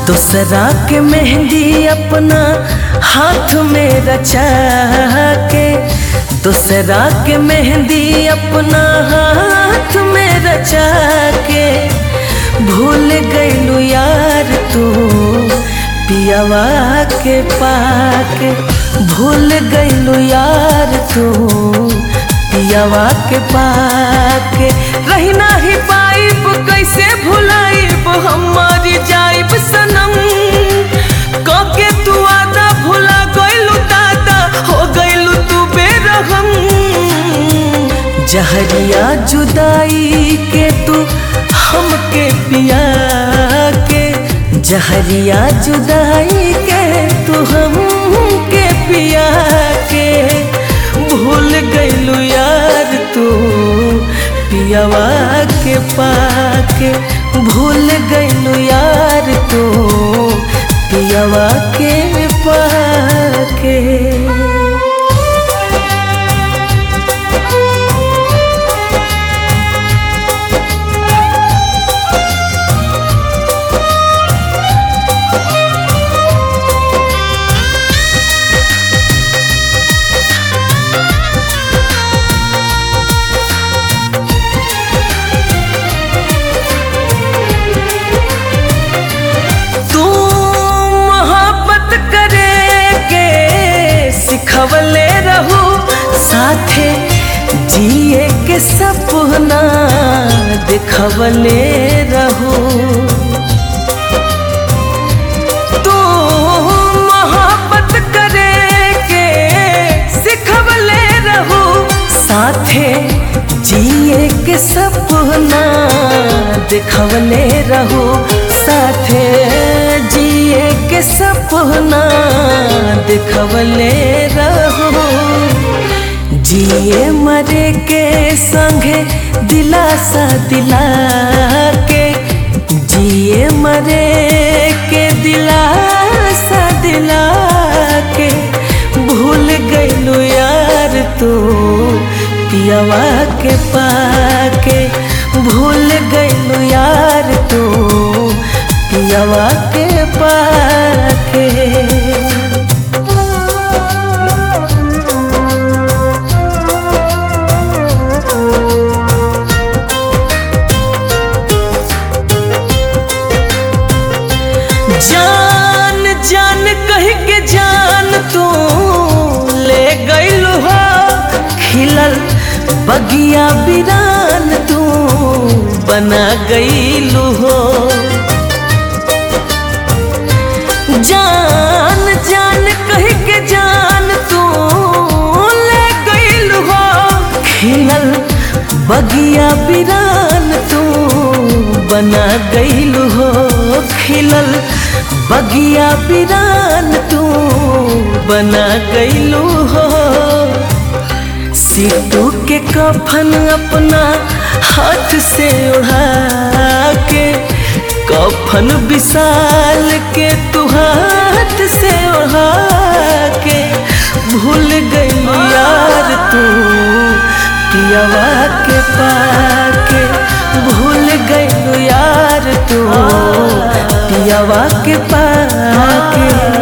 दूसरा के मेहंदी अपना हाथ में रचा के दूसरा के मेहंदी अपना हाथ में रचा के भूल गईलू यार तू पियावा के पाके भूल गईलू यार तू पियावा के पाके रही नाही पाइब कैसे भुलाइब हमारी जाइब सनम कके तू आदा भुला गईलू दादा हो गईलू तू बेरहम जहरिया जुदाई के तू हमके पिया के जहरिया जुदाई के तू हमके पिया के भूल गईलू यार तू पियावा के पाके भूल गईलू यार तू पियावा के पाके तू मोहब्बत करे के सिखवले रहू साथे जिए के सपना दिखवले रहू तू मोहब्बत करे के सिखवले रहू साथे जिए के सपना दिखवले रहू साथे जिए के सपना दिखवले रहू जिए मरे के संगे दिलासा दिला के जिए मरे के दिलासा दिला के भूल गईलू यार तू पियावा के पाके भूल गईलू यार तू पियावा के पाके जान जान कह के जान तू ले गईल हो खिलल बगिया बिरान तू बना गईल हो जान जान कह के जान तू ले गईल हो खिलल बगिया बिरान तू बना गईल हो खिलल बगिया बिरान तू बना गईलू हो सीटू के कफन अपना हाथ से उड़ा के कफन विशाल के तू हाथ से उड़ा के भूल गईलू यार तू पियावा के पाके भूल गईलू यार तू पियावा के पाके